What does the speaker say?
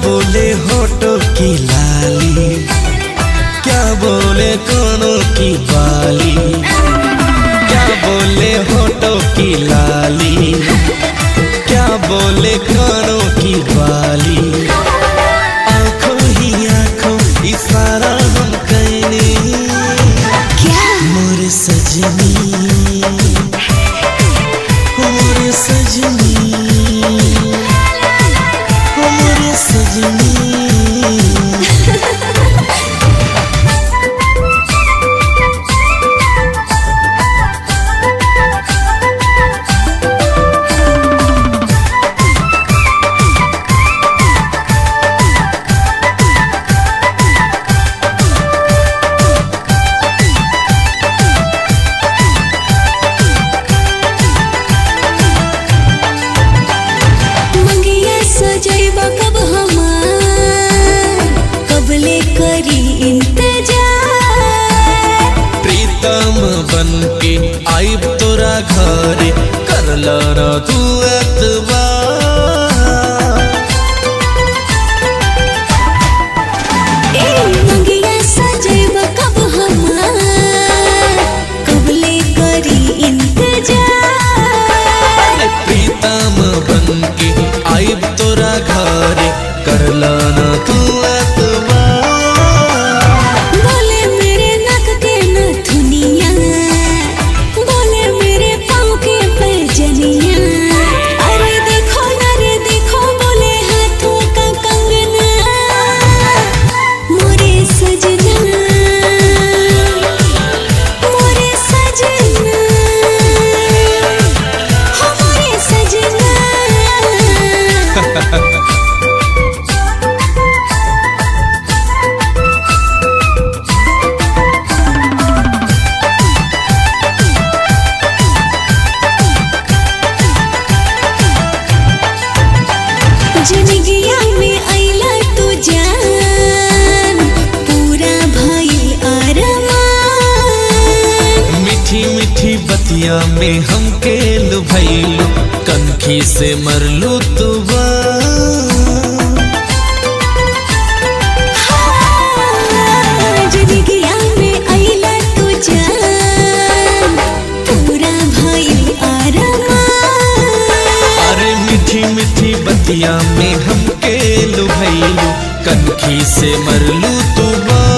बोले होटो की लाली क्या बोले कानों की बाली क्या बोले होटो की लाली क्या बोले कानों की बाली आंखों ही आंखों इशारा हम कहने क्या मोरे सजनी मोरे सजनी मोरे सजनी मंगिया सजैब कब हमार कबले करी इंतजार प्रीतम बन के आइब तोरा घरे करला ना तू एतबार ए मंगिया सजैब कब हमार कबले करी इंतजार प्रीतम बन के आइब तोरा घरे करला ना तू एतबार बोले मेरे नक के नथुनिया बोले मेरे पाँव के पैजनिया अरे देखो ना रे देखो बोले हाथों का कंगना मोरे सजना मोरे सजना हो मोरे सजना जिंदगिया में अइला तू जान पूरा भइल अरमान मीठी मीठी बतिया में हमके लुभैलू कनखी से मरलू तू जिंदगिया में अइला तू जान पूरा भइल अरमान अरे मीठी मीठी बतिया में हमके लुभैलू कनखी से मरलू तू बा